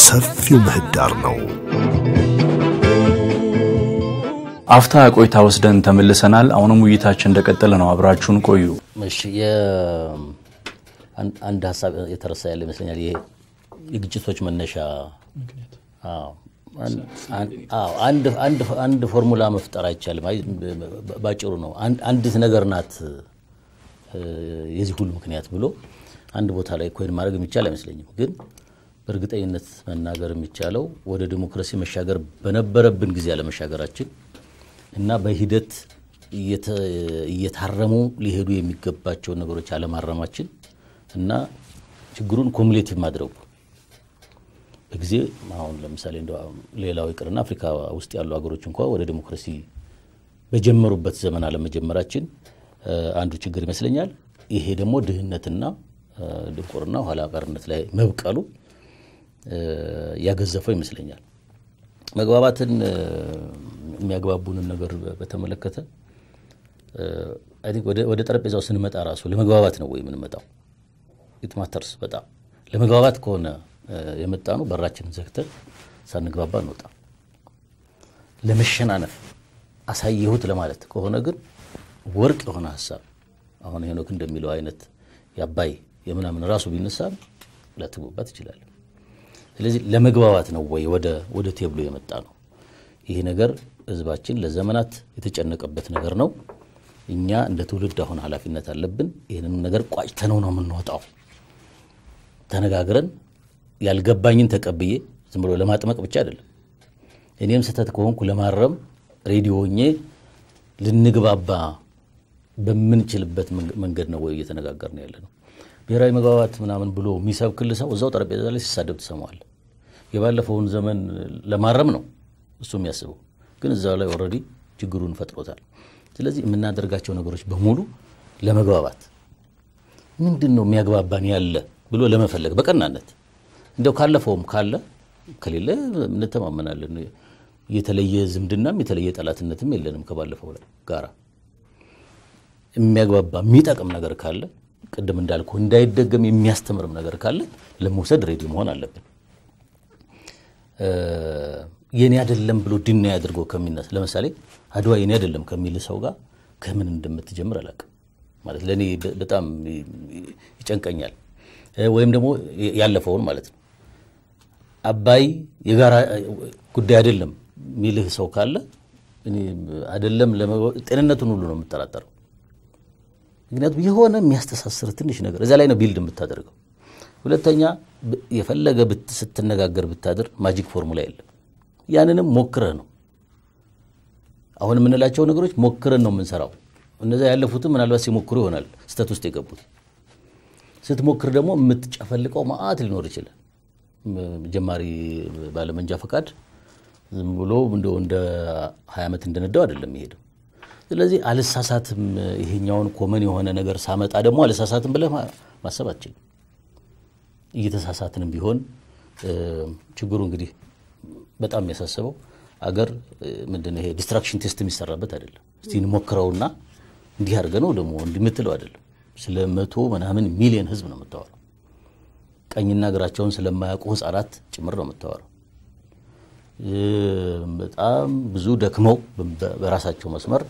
ሰፊው ምህዳር ነው። አፍታ ቆይታ ወስደን ተመልሰናል። አሁንም ውይይታችን እንደቀጠለ ነው። አብራችሁን ቆዩ። እሺ አንድ ሀሳብ የተረሳ ያለ ይመስለኛል። ይሄ የግጭቶች መነሻ አዎ፣ አንድ ፎርሙላ መፍጠር አይቻልም። ባጭሩ ነው አንዲት ነገር ናት የዚህ ሁሉ ምክንያት ብሎ አንድ ቦታ ላይ ኮይን ማድረግ የሚቻል አይመስለኝም። ግን በእርግጠኝነት መናገር የሚቻለው ወደ ዲሞክራሲ መሻገር በነበረብን ጊዜ አለመሻገራችን እና በሂደት እየታረሙ ሊሄዱ የሚገባቸውን ነገሮች አለማረማችን እና ችግሩን ኮሙሌቲቭ ማድረጉ በጊዜ አሁን ለምሳሌ እንደ ሌላው ይቅርና አፍሪካ ውስጥ ያሉ ሀገሮች እንኳ ወደ ዲሞክራሲ በጀመሩበት ዘመን አለመጀመራችን አንዱ ችግር ይመስለኛል። ይሄ ደግሞ ድህነትና ድንቁርና ኋላ ቀርነት ላይ መብቀሉ ያገዘፈው ይመስለኛል። መግባባትን የሚያግባቡንን ነገር በተመለከተ ወደ ጠረጴዛው ስንመጣ ራሱ ለመግባባት ነው ወይ የምንመጣው? ኢትማተርስ በጣም ለመግባባት ከሆነ የመጣ ነው በራችንን ዘግተን ሳንግባባ እንወጣ። ለመሸናነፍ አሳየሁት ለማለት ከሆነ ግን ወርቅ የሆነ ሀሳብ አሁን ሄኖክ እንደሚለው አይነት የአባይ የምናምን ራሱ ቢነሳ ላትግባባ ትችላለን። ስለዚህ ለመግባባት ነው ወይ ወደ ቴብሎ የመጣ ነው? ይሄ ነገር ህዝባችን ለዘመናት የተጨነቀበት ነገር ነው። እኛ እንደ ትውልድ አሁን ኃላፊነት አለብን። ይህንን ነገር ቋጭተነው ነው የምንወጣው። ተነጋግረን ያልገባኝን ተቀብዬ ዝም ብሎ ለማጥመቅ ብቻ አይደለም። እኔም ስህተት ከሆንኩ ለማረም ሬዲዮ ሆኜ ልንግባባ በምንችልበት መንገድ ነው ወይ እየተነጋገር ነው ያለ ነው። ብሔራዊ መግባባት ምናምን ብሎ የሚሰብክል ሰው እዛው ጠረጴዛ ላይ ሲሳደብ ትሰማዋል። የባለፈውን ዘመን ለማረም ነው እሱ የሚያስበው፣ ግን እዛው ላይ ኦልሬዲ ችግሩን ፈጥሮታል። ስለዚህ የምናደርጋቸው ነገሮች በሙሉ ለመግባባት ምንድን ነው የሚያግባባን ያለ ብሎ ለመፈለግ በቀናነት እንዲያው ካለፈውም ካለ ከሌለ እንተማመናለን። የተለየ ዝምድናም የተለየ ጠላትነትም የለንም ከባለፈው ላይ ጋራ የሚያግባባ የሚጠቅም ነገር ካለ ቅድም እንዳልኩ እንዳይደገም የሚያስተምርም ነገር ካለ ለመውሰድ ሬዲ መሆን አለብን። የኔ አይደለም ብሎ ድና አድርጎ ከሚነሳ ለምሳሌ አድዋ የኔ አይደለም ከሚል ሰው ጋር ከምን እንደምትጀምር አላውቅም። ማለት ለእኔ በጣም ይጨንቀኛል። ወይም ደግሞ ያለፈውን ማለት ነው አባይ የጋራ ጉዳይ አይደለም የሚልህ ሰው ካለ አይደለም ጤንነቱን ሁሉ ነው የምጠራጠረው። ምክንያቱም የሆነ የሚያስተሳስር ትንሽ ነገር እዚያ ላይ ነው ቢልድ የምታደርገው። ሁለተኛ የፈለገ ስትነጋገር ብታድር ማጂክ ፎርሙላ የለም። ያንንም ሞክረህ ነው አሁን የምንላቸው ነገሮች ሞክረን ነው የምንሰራው። እነዚያ ያለፉትም ምናልባት ሲሞክሩ ይሆናል ስተት ውስጥ የገቡት። ስትሞክር ደግሞ የምትጨፈልቀው መዓት ሊኖር ይችላል። ጀማሪ ባለመንጃ ፈቃድ ዝም ብሎ እንደ ሀያ ዓመት እንደነዳው አይደለም የሚሄደው። ስለዚህ አልሳሳትም፣ ይሄኛውን ኮመን የሆነ ነገር ሳመጣ ደግሞ አልሳሳትም ብለህ ማሰብ አትችልም። እየተሳሳትንም ቢሆን ችግሩ እንግዲህ በጣም የሚያሳስበው አገር ምንድን ነው ይሄ ዲስትራክሽን ቴስት የሚሰራበት አይደለም። እስቲ እንሞክረውና እንዲህ አድርገ ነው ደግሞ እንዲህ የምትለው አይደለም። ስለ መቶ ምናምን ሚሊዮን ህዝብ ነው የምታወራው። ቀኝና እግራቸውን ስለማያውቁ ህጻናት ጭምር ነው የምታወራው። በጣም ብዙ ደክመው በራሳቸው መስመር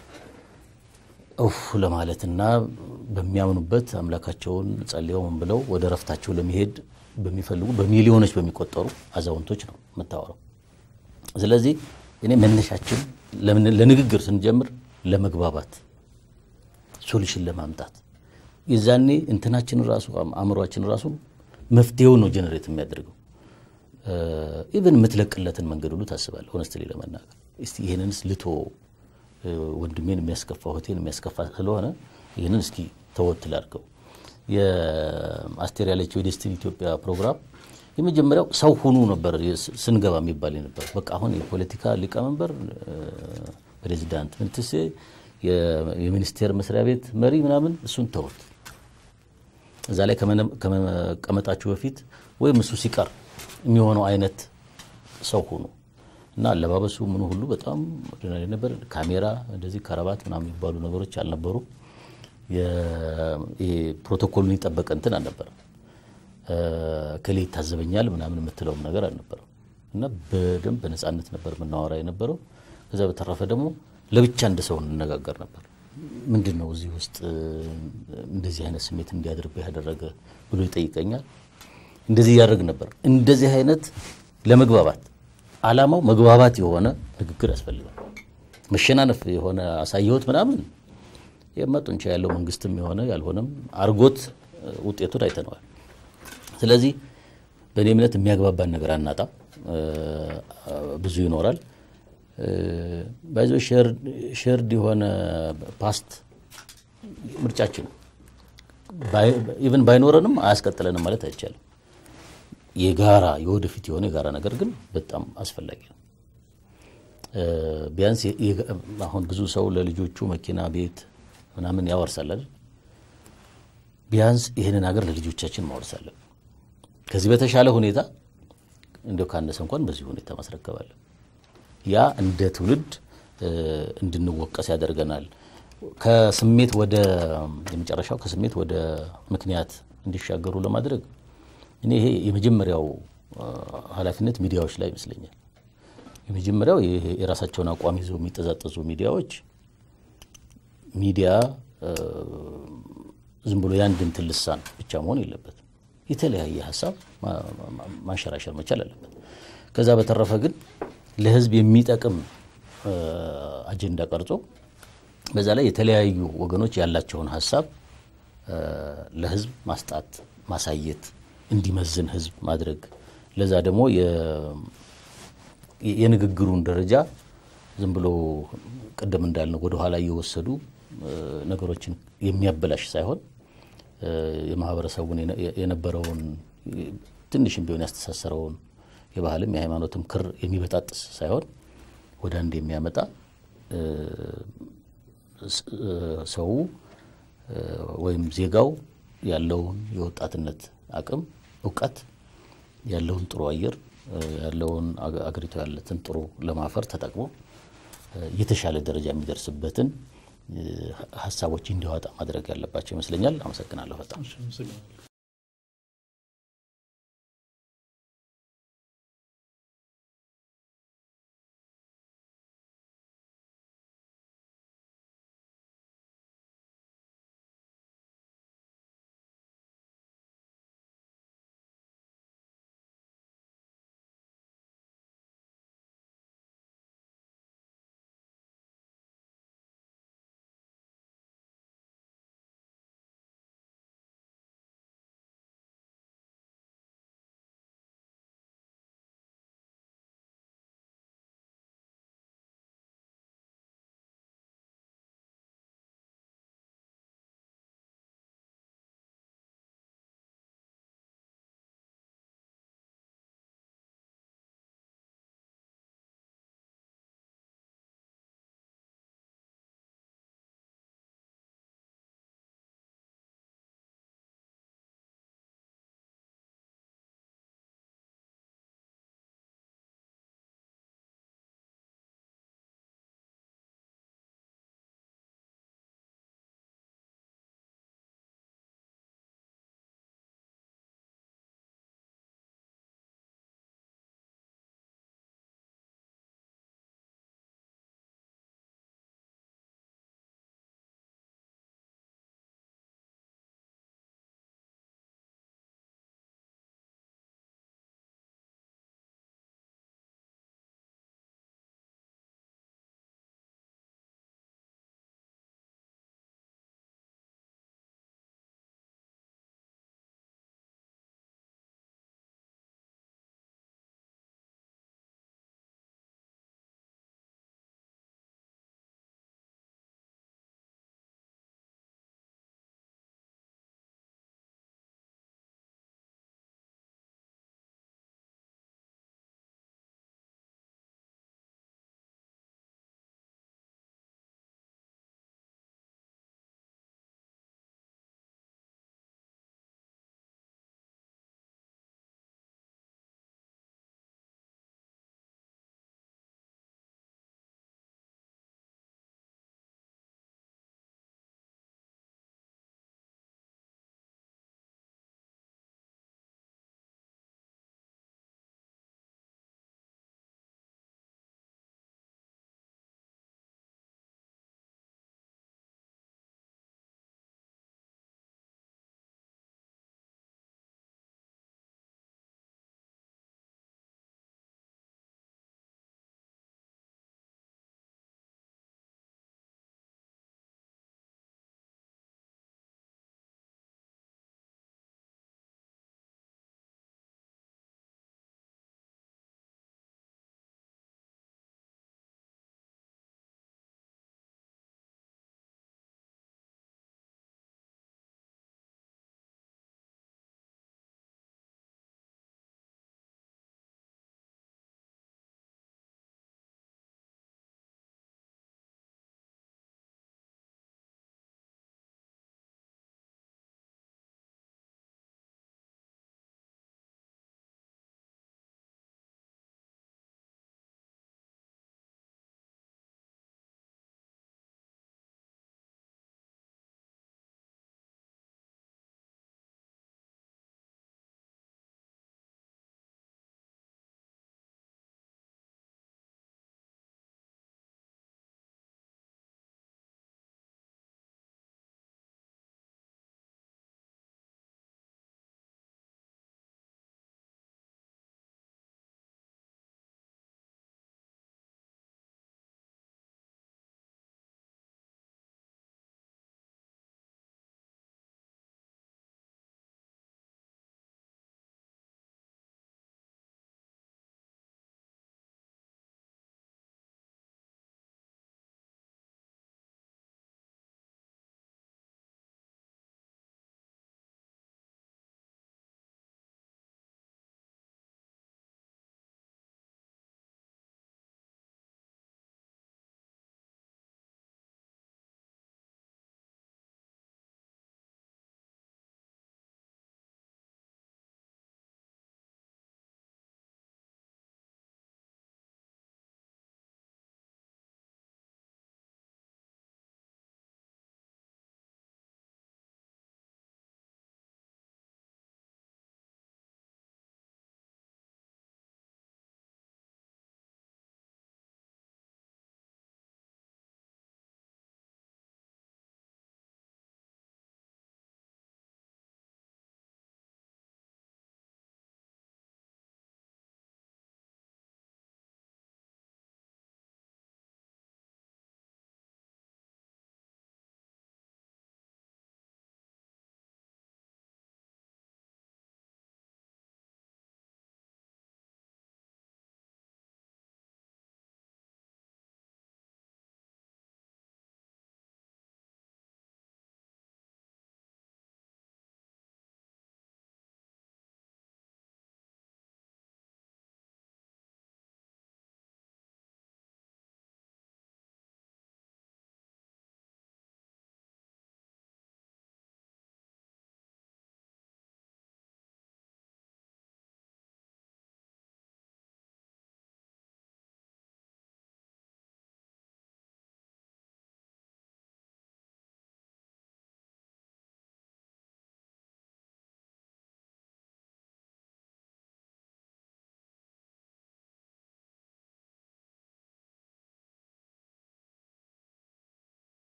እፍ ለማለትና በሚያምኑበት አምላካቸውን ጸልየው ምን ብለው ወደ ረፍታቸው ለመሄድ በሚፈልጉ በሚሊዮኖች በሚቆጠሩ አዛውንቶች ነው የምታወራው። ስለዚህ እኔ መነሻችን ለንግግር ስንጀምር ለመግባባት ሶሉሽን ለማምጣት የዛኔ እንትናችን ራሱ አእምሯችን ራሱ መፍትሄውን ነው ጀነሬት የሚያደርገው። ኢቨን የምትለቅለትን መንገድ ሁሉ ታስባለህ። ሆነስትሊ ለመናገር እስቲ ይህንንስ ልቶ ወንድሜን የሚያስከፋ እህቴን የሚያስከፋ ስለሆነ ይህንን እስኪ ተወት ላድርገው። የአስቴር ያለችው የዴስቲኒ ኢትዮጵያ ፕሮግራም የመጀመሪያው ሰው ሁኑ ነበር ስንገባ የሚባል ነበር። በቃ አሁን የፖለቲካ ሊቀመንበር ፕሬዚዳንት ምንትሴ የሚኒስቴር መስሪያ ቤት መሪ ምናምን እሱን ተውት። እዛ ላይ ከመቀመጣችሁ በፊት ወይም እሱ ሲቀር የሚሆነው አይነት ሰው ሁኑ እና አለባበሱ ምኑ ሁሉ በጣም ኦርዲናሪ ነበር። ካሜራ እንደዚህ ከረባት ምናምን የሚባሉ ነገሮች አልነበሩ። ፕሮቶኮሉን የጠበቀ እንትን አልነበረ ከሌ ይታዘበኛል ምናምን የምትለውም ነገር አልነበረም እና በደንብ በነፃነት ነበር የምናወራ የነበረው። ከዛ በተረፈ ደግሞ ለብቻ እንደ ሰው እንነጋገር ነበር። ምንድን ነው እዚህ ውስጥ እንደዚህ አይነት ስሜት እንዲያድርብህ ያደረገ ብሎ ይጠይቀኛል። እንደዚህ እያደረግ ነበር። እንደዚህ አይነት ለመግባባት አላማው መግባባት የሆነ ንግግር ያስፈልጋል። መሸናነፍ የሆነ አሳየሁት ምናምን የመጡንቻ ያለው መንግስትም የሆነ ያልሆነም አርጎት ውጤቱን አይተነዋል። ስለዚህ በእኔ እምነት የሚያግባባን ነገር አናጣም፣ ብዙ ይኖራል። ባይዞ ሼርድ የሆነ ፓስት ምርጫችን ኢቨን ባይኖረንም አያስቀጥለንም ማለት አይቻልም። የጋራ የወደፊት የሆነ የጋራ ነገር ግን በጣም አስፈላጊ ነው። ቢያንስ አሁን ብዙ ሰው ለልጆቹ መኪና፣ ቤት ምናምን ያወርሳል አይደል? ቢያንስ ይህንን ሀገር ለልጆቻችን ማወርሳለን። ከዚህ በተሻለ ሁኔታ እንዲያው ካነሰ እንኳን በዚህ ሁኔታ ማስረከባለን። ያ እንደ ትውልድ እንድንወቀስ ያደርገናል። ከስሜት ወደ የመጨረሻው ከስሜት ወደ ምክንያት እንዲሻገሩ ለማድረግ እኔ ይሄ የመጀመሪያው ኃላፊነት ሚዲያዎች ላይ ይመስለኛል። የመጀመሪያው የራሳቸውን አቋም ይዘው የሚጠዛጠዙ ሚዲያዎች ሚዲያ ዝም ብሎ የአንድ እንትን ልሳን ብቻ መሆን የለበትም። የተለያየ ሀሳብ ማንሸራሸር መቻል አለበት። ከዛ በተረፈ ግን ለሕዝብ የሚጠቅም አጀንዳ ቀርጾ በዛ ላይ የተለያዩ ወገኖች ያላቸውን ሀሳብ ለሕዝብ ማስጣት ማሳየት እንዲመዝን ሕዝብ ማድረግ ለዛ ደግሞ የንግግሩን ደረጃ ዝም ብሎ ቅድም እንዳልነው ወደኋላ እየወሰዱ ነገሮችን የሚያበላሽ ሳይሆን የማህበረሰቡን የነበረውን ትንሽም ቢሆን ያስተሳሰረውን የባህልም የሃይማኖትም ክር የሚበጣጥስ ሳይሆን ወደ አንድ የሚያመጣ ሰው ወይም ዜጋው ያለውን የወጣትነት አቅም እውቀት ያለውን ጥሩ አየር ያለውን አገሪቱ ያለትን ጥሩ ለማፈር ተጠቅሞ የተሻለ ደረጃ የሚደርስበትን ሀሳቦች እንዲያወጣ ማድረግ ያለባቸው ይመስለኛል። አመሰግናለሁ በጣም።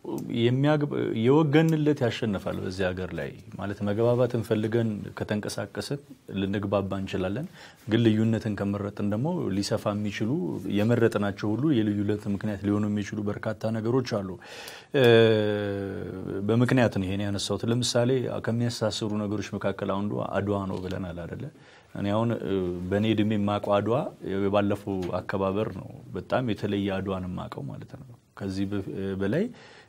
የወገንለት ያሸንፋል። በዚህ ሀገር ላይ ማለት መግባባትን ፈልገን ከተንቀሳቀስን ልንግባባ እንችላለን። ግን ልዩነትን ከመረጥን ደግሞ ሊሰፋ የሚችሉ የመረጥናቸው ሁሉ የልዩነት ምክንያት ሊሆኑ የሚችሉ በርካታ ነገሮች አሉ። በምክንያት ነው ይሄን ያነሳሁት። ለምሳሌ ከሚያሳስሩ ነገሮች መካከል አንዱ አድዋ ነው ብለናል አደለ? እኔ አሁን በእኔ እድሜ የማውቀው አድዋ የባለፈው አከባበር ነው። በጣም የተለየ አድዋን የማውቀው ማለት ነው። ከዚህ በላይ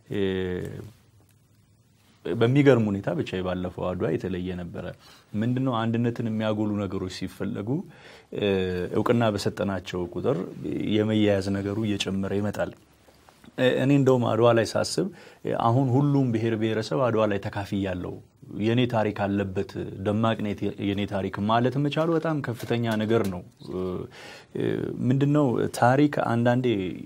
በሚገርም ሁኔታ ብቻ የባለፈው አድዋ የተለየ ነበረ። ምንድነው አንድነትን የሚያጎሉ ነገሮች ሲፈለጉ እውቅና በሰጠናቸው ቁጥር የመያያዝ ነገሩ እየጨመረ ይመጣል። እኔ እንደውም አድዋ ላይ ሳስብ አሁን ሁሉም ብሔር ብሔረሰብ አድዋ ላይ ተካፍያለሁ የኔ ታሪክ አለበት ደማቅ የኔ ታሪክ ማለት መቻሉ በጣም ከፍተኛ ነገር ነው። ምንድነው ታሪክ አንዳንዴ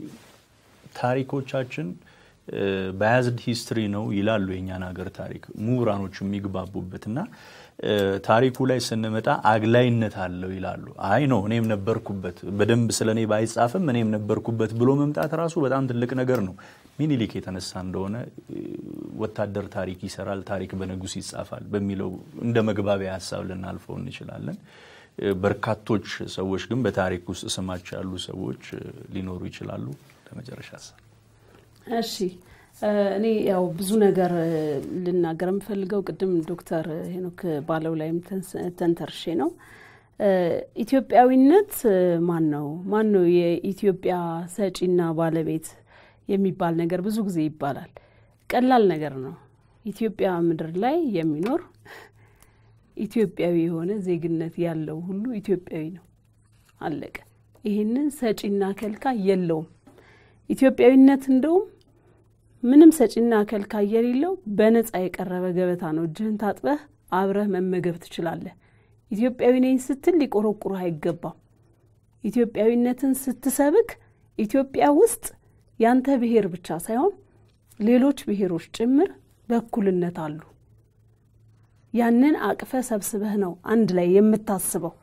ታሪኮቻችን ባያዝድ ሂስትሪ ነው ይላሉ የእኛን ሀገር ታሪክ ምሁራኖች የሚግባቡበት እና ታሪኩ ላይ ስንመጣ አግላይነት አለው ይላሉ። አይ ነው እኔም ነበርኩበት በደንብ ስለ እኔ ባይጻፍም እኔም ነበርኩበት ብሎ መምጣት ራሱ በጣም ትልቅ ነገር ነው። ሚኒሊክ የተነሳ እንደሆነ ወታደር ታሪክ ይሰራል፣ ታሪክ በንጉስ ይጻፋል በሚለው እንደ መግባቢያ ሀሳብ ልናልፈው እንችላለን። በርካቶች ሰዎች ግን በታሪክ ውስጥ ስማቸው ያሉ ሰዎች ሊኖሩ ይችላሉ። ለመጨረሻ ሀሳብ እሺ እኔ ያው ብዙ ነገር ልናገር የምፈልገው ቅድም ዶክተር ሄኖክ ባለው ላይም ተንተርሼ ነው። ኢትዮጵያዊነት ማን ነው ማን ነው የኢትዮጵያ ሰጪና ባለቤት የሚባል ነገር ብዙ ጊዜ ይባላል። ቀላል ነገር ነው። ኢትዮጵያ ምድር ላይ የሚኖር ኢትዮጵያዊ የሆነ ዜግነት ያለው ሁሉ ኢትዮጵያዊ ነው። አለቀ። ይህንን ሰጪና ከልካይ የለውም። ኢትዮጵያዊነት እንደውም ምንም ሰጪና ከልካይ የሌለው በነፃ የቀረበ ገበታ ነው። እጅህን ታጥበህ አብረህ መመገብ ትችላለህ። ኢትዮጵያዊ ነኝ ስትል ሊቆረቁሩህ አይገባም። ኢትዮጵያዊነትን ስትሰብክ ኢትዮጵያ ውስጥ ያንተ ብሔር ብቻ ሳይሆን ሌሎች ብሔሮች ጭምር በእኩልነት አሉ። ያንን አቅፈ ሰብስበህ ነው አንድ ላይ የምታስበው።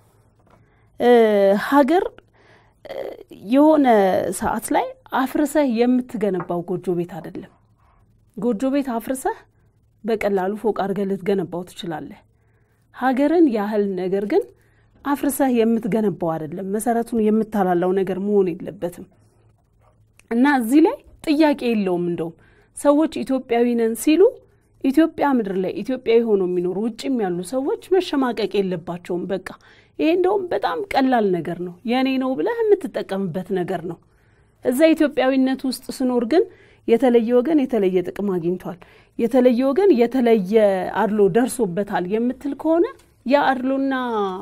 ሀገር የሆነ ሰዓት ላይ አፍርሰህ የምትገነባው ጎጆ ቤት አይደለም። ጎጆ ቤት አፍርሰህ በቀላሉ ፎቅ አድርገህ ልትገነባው ትችላለህ። ሀገርን ያህል ነገር ግን አፍርሰህ የምትገነባው አይደለም። መሰረቱን የምታላላው ነገር መሆን የለበትም እና እዚህ ላይ ጥያቄ የለውም። እንደውም ሰዎች ኢትዮጵያዊ ነን ሲሉ ኢትዮጵያ ምድር ላይ ኢትዮጵያዊ ሆኖ የሚኖሩ ውጭም ያሉ ሰዎች መሸማቀቅ የለባቸውም። በቃ ይሄ እንደውም በጣም ቀላል ነገር ነው። የእኔ ነው ብለህ የምትጠቀምበት ነገር ነው። እዛ ኢትዮጵያዊነት ውስጥ ስኖር ግን የተለየ ወገን የተለየ ጥቅም አግኝቷል፣ የተለየ ወገን የተለየ አድሎ ደርሶበታል የምትል ከሆነ ያ አድሎና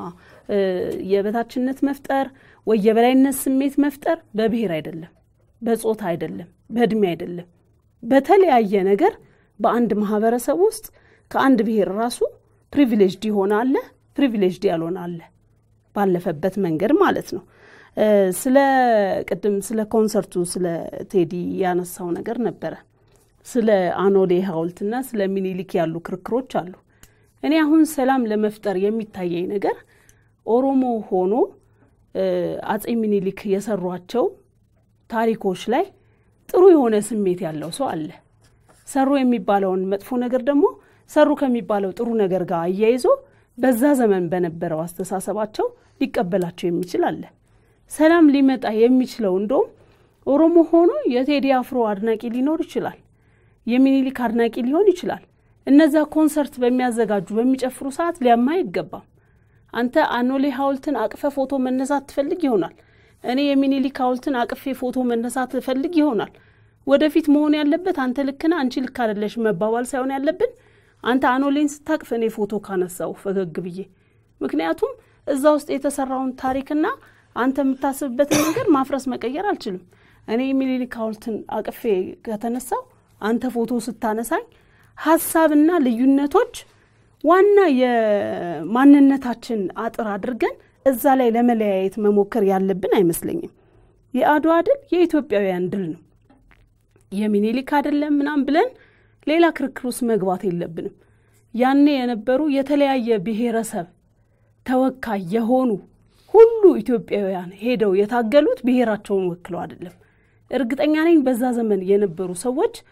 የበታችነት መፍጠር ወይ የበላይነት ስሜት መፍጠር በብሔር አይደለም፣ በጾታ አይደለም፣ በእድሜ አይደለም፣ በተለያየ ነገር በአንድ ማህበረሰብ ውስጥ ከአንድ ብሔር ራሱ ፕሪቪሌጅድ የሆነ አለ፣ ፕሪቪሌጅድ ያልሆነ አለ፣ ባለፈበት መንገድ ማለት ነው። ስለ ቅድም ስለ ኮንሰርቱ ስለ ቴዲ ያነሳው ነገር ነበረ። ስለ አኖሌ ሐውልትና ስለ ሚኒሊክ ያሉ ክርክሮች አሉ። እኔ አሁን ሰላም ለመፍጠር የሚታየኝ ነገር ኦሮሞ ሆኖ አጼ ሚኒሊክ የሰሯቸው ታሪኮች ላይ ጥሩ የሆነ ስሜት ያለው ሰው አለ። ሰሩ የሚባለውን መጥፎ ነገር ደግሞ ሰሩ ከሚባለው ጥሩ ነገር ጋር አያይዞ በዛ ዘመን በነበረው አስተሳሰባቸው ሊቀበላቸው የሚችል አለ። ሰላም ሊመጣ የሚችለው እንደውም ኦሮሞ ሆኖ የቴዲ አፍሮ አድናቂ ሊኖር ይችላል፣ የሚኒሊክ አድናቂ ሊሆን ይችላል። እነዛ ኮንሰርት በሚያዘጋጁ በሚጨፍሩ ሰዓት ሊያማ አይገባም። አንተ አኖሌ ሐውልትን አቅፈ ፎቶ መነሳት ትፈልግ ይሆናል። እኔ የሚኒሊክ ሐውልትን አቅፌ ፎቶ መነሳት ትፈልግ ይሆናል። ወደፊት መሆን ያለበት አንተ ልክና አንቺ ልክ አይደለሽ መባባል ሳይሆን ያለብን አንተ አኖሌን ስታቅፍ እኔ ፎቶ ካነሳው ፈገግ ብዬ። ምክንያቱም እዛ ውስጥ የተሰራውን ታሪክና አንተ የምታስብበትን ነገር ማፍረስ መቀየር አልችልም። እኔ የሚኒሊክ ሐውልትን አቅፌ ከተነሳው አንተ ፎቶ ስታነሳኝ ሀሳብና ልዩነቶች ዋና የማንነታችን አጥር አድርገን እዛ ላይ ለመለያየት መሞከር ያለብን አይመስለኝም። የአድዋ ድል የኢትዮጵያውያን ድል ነው። የሚኒሊክ አይደለም ምናም ብለን ሌላ ክርክር ውስጥ መግባት የለብንም። ያኔ የነበሩ የተለያየ ብሔረሰብ ተወካይ የሆኑ ሁሉ ኢትዮጵያውያን ሄደው የታገሉት ብሔራቸውን ወክለው አይደለም። እርግጠኛ ነኝ በዛ ዘመን የነበሩ ሰዎች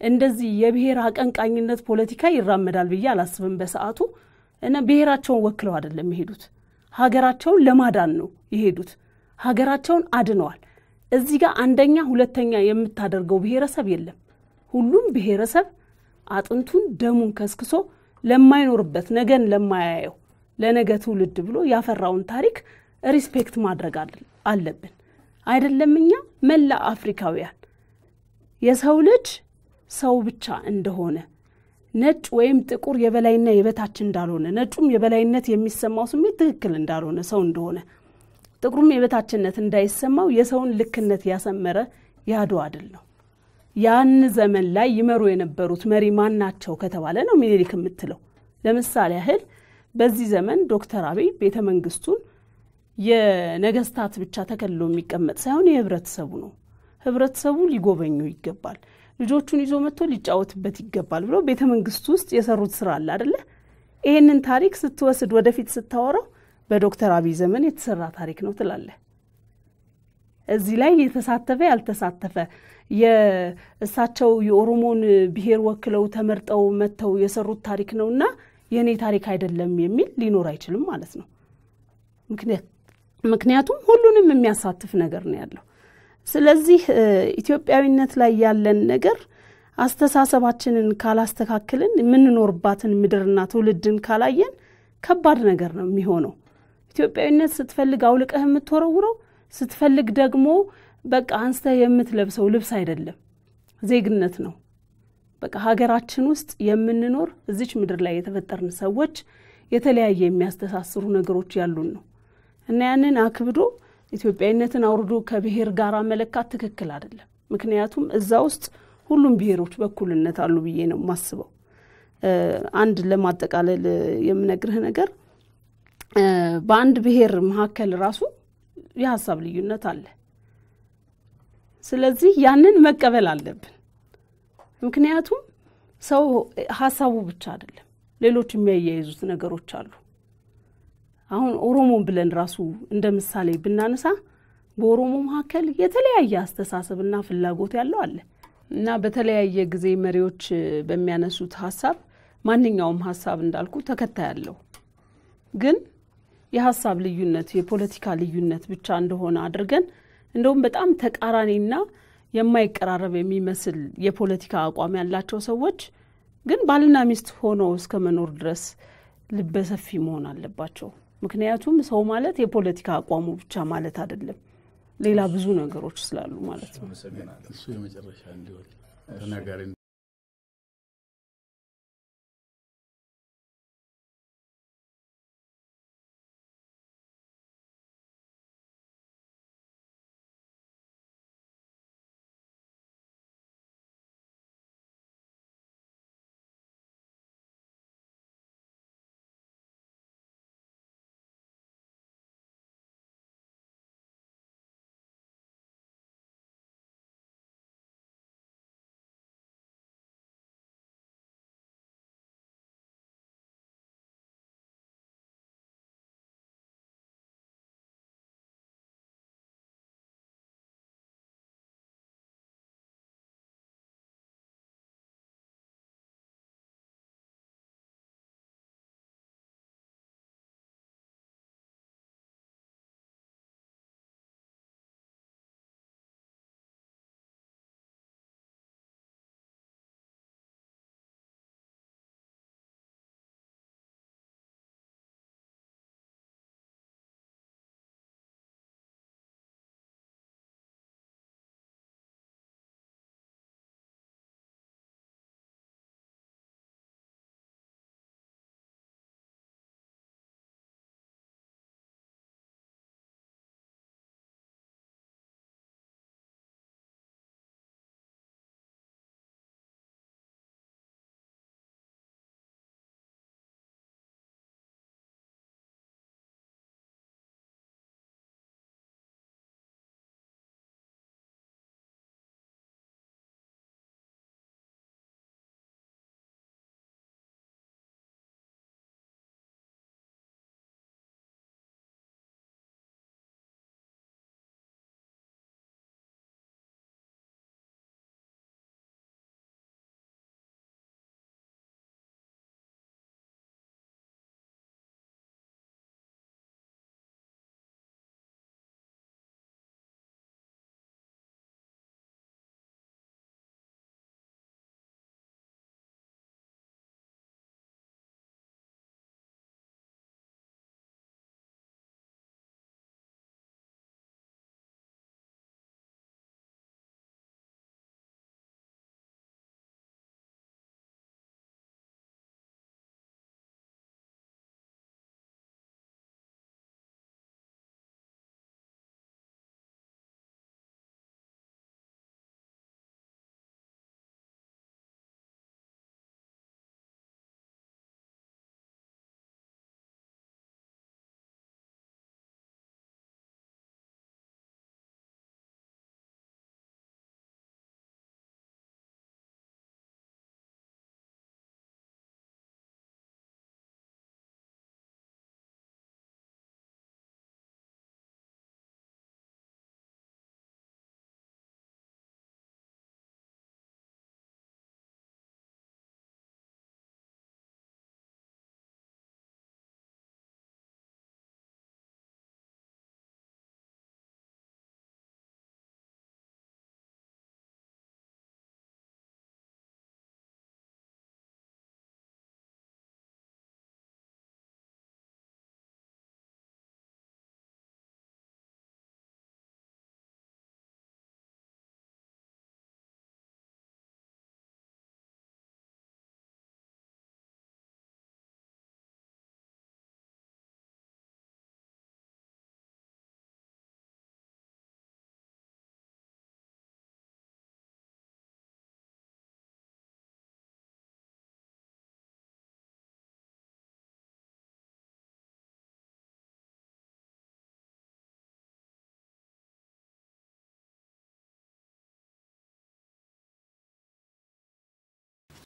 እንደዚህ የብሔር አቀንቃኝነት ፖለቲካ ይራመዳል ብዬ አላስብም። በሰዓቱ እና ብሔራቸውን ወክለው አይደለም የሄዱት፣ ሀገራቸውን ለማዳን ነው የሄዱት። ሀገራቸውን አድነዋል። እዚህ ጋር አንደኛ ሁለተኛ የምታደርገው ብሔረሰብ የለም። ሁሉም ብሔረሰብ አጥንቱን ደሙን ከስክሶ ለማይኖርበት ነገን ለማያየው ለነገ ትውልድ ብሎ ያፈራውን ታሪክ ሪስፔክት ማድረግ አለብን። አይደለም እኛ መላ አፍሪካውያን የሰው ልጅ ሰው ብቻ እንደሆነ ነጭ ወይም ጥቁር የበላይና የበታች እንዳልሆነ ነጩም የበላይነት የሚሰማው ስሜት ትክክል እንዳልሆነ ሰው እንደሆነ ጥቁሩም የበታችነት እንዳይሰማው የሰውን ልክነት ያሰመረ የአድዋ ድል ነው። ያን ዘመን ላይ ይመሩ የነበሩት መሪ ማን ናቸው ከተባለ ነው ሚኒሊክ የምትለው። ለምሳሌ ያህል በዚህ ዘመን ዶክተር አብይ ቤተ መንግስቱን የነገስታት ብቻ ተከልሎ የሚቀመጥ ሳይሆን የህብረተሰቡ ነው። ህብረተሰቡ ሊጎበኙ ይገባል፣ ልጆቹን ይዞ መጥቶ ሊጫወትበት ይገባል ብለው ቤተ መንግስቱ ውስጥ የሰሩት ስራ አለ አደለ? ይህንን ታሪክ ስትወስድ ወደፊት ስታወራው በዶክተር አብይ ዘመን የተሰራ ታሪክ ነው ትላለህ። እዚህ ላይ የተሳተፈ ያልተሳተፈ የእሳቸው የኦሮሞን ብሔር ወክለው ተመርጠው መጥተው የሰሩት ታሪክ ነው እና የእኔ ታሪክ አይደለም የሚል ሊኖር አይችልም ማለት ነው። ምክንያቱም ሁሉንም የሚያሳትፍ ነገር ነው ያለው። ስለዚህ ኢትዮጵያዊነት ላይ ያለን ነገር አስተሳሰባችንን ካላስተካክልን የምንኖርባትን ምድርና ትውልድን ካላየን ከባድ ነገር ነው የሚሆነው። ኢትዮጵያዊነት ስትፈልግ አውልቀህ የምትወረውረው ስትፈልግ ደግሞ በቃ አንስተህ የምትለብሰው ልብስ አይደለም፣ ዜግነት ነው። በቃ ሀገራችን ውስጥ የምንኖር እዚች ምድር ላይ የተፈጠርን ሰዎች የተለያየ የሚያስተሳስሩ ነገሮች ያሉን ነው እና ያንን አክብዶ ኢትዮጵያዊነትን አውርዶ ከብሔር ጋር መለካት ትክክል አይደለም። ምክንያቱም እዛ ውስጥ ሁሉም ብሔሮች በኩልነት አሉ ብዬ ነው የማስበው። አንድ ለማጠቃለል የምነግርህ ነገር በአንድ ብሔር መካከል ራሱ የሀሳብ ልዩነት አለ። ስለዚህ ያንን መቀበል አለብን። ምክንያቱም ሰው ሀሳቡ ብቻ አይደለም፣ ሌሎች የሚያያይዙት ነገሮች አሉ። አሁን ኦሮሞ ብለን ራሱ እንደ ምሳሌ ብናነሳ በኦሮሞ መካከል የተለያየ አስተሳሰብና ፍላጎት ያለው አለ እና በተለያየ ጊዜ መሪዎች በሚያነሱት ሀሳብ ማንኛውም ሀሳብ እንዳልኩ ተከታይ አለው ግን የሀሳብ ልዩነት የፖለቲካ ልዩነት ብቻ እንደሆነ አድርገን እንደውም በጣም ተቃራኒና የማይቀራረብ የሚመስል የፖለቲካ አቋም ያላቸው ሰዎች ግን ባልና ሚስት ሆነው እስከ መኖር ድረስ ልበሰፊ መሆን አለባቸው። ምክንያቱም ሰው ማለት የፖለቲካ አቋሙ ብቻ ማለት አይደለም፣ ሌላ ብዙ ነገሮች ስላሉ ማለት ነው። እሱ የመጨረሻ እንዲሆን ተናጋሪ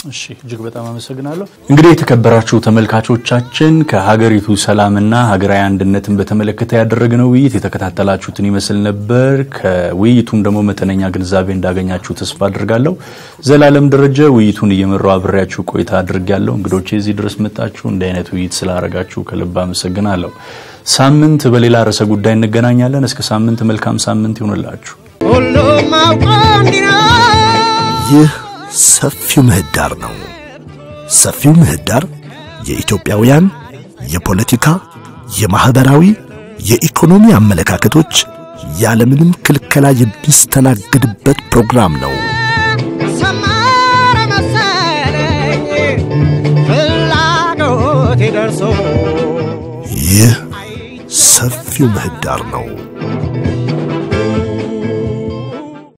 እሺ እጅግ በጣም አመሰግናለሁ። እንግዲህ የተከበራችሁ ተመልካቾቻችን ከሀገሪቱ ሰላምና ሀገራዊ አንድነትን በተመለከተ ያደረግነው ውይይት የተከታተላችሁትን ይመስል ነበር። ከውይይቱም ደግሞ መጠነኛ ግንዛቤ እንዳገኛችሁ ተስፋ አድርጋለሁ። ዘላለም ደረጀ ውይይቱን እየመራው አብሬያችሁ ቆይታ አድርጌያለሁ። እንግዶቼ እዚህ ድረስ መጣችሁ እንዲህ አይነት ውይይት ስላደረጋችሁ ከልብ አመሰግናለሁ። ሳምንት በሌላ ርዕሰ ጉዳይ እንገናኛለን። እስከ ሳምንት መልካም ሳምንት ይሁንላችሁ። ሁሉም አውቆ እንዲኖር ይህ ሰፊው ምህዳር ነው። ሰፊው ምህዳር የኢትዮጵያውያን የፖለቲካ፣ የማኅበራዊ፣ የኢኮኖሚ አመለካከቶች ያለምንም ክልከላ የሚስተናገድበት ፕሮግራም ነው። ሰመረ መሰለኝ ፍላጎቴ ደርሶ ይህ ሰፊው ምህዳር ነው።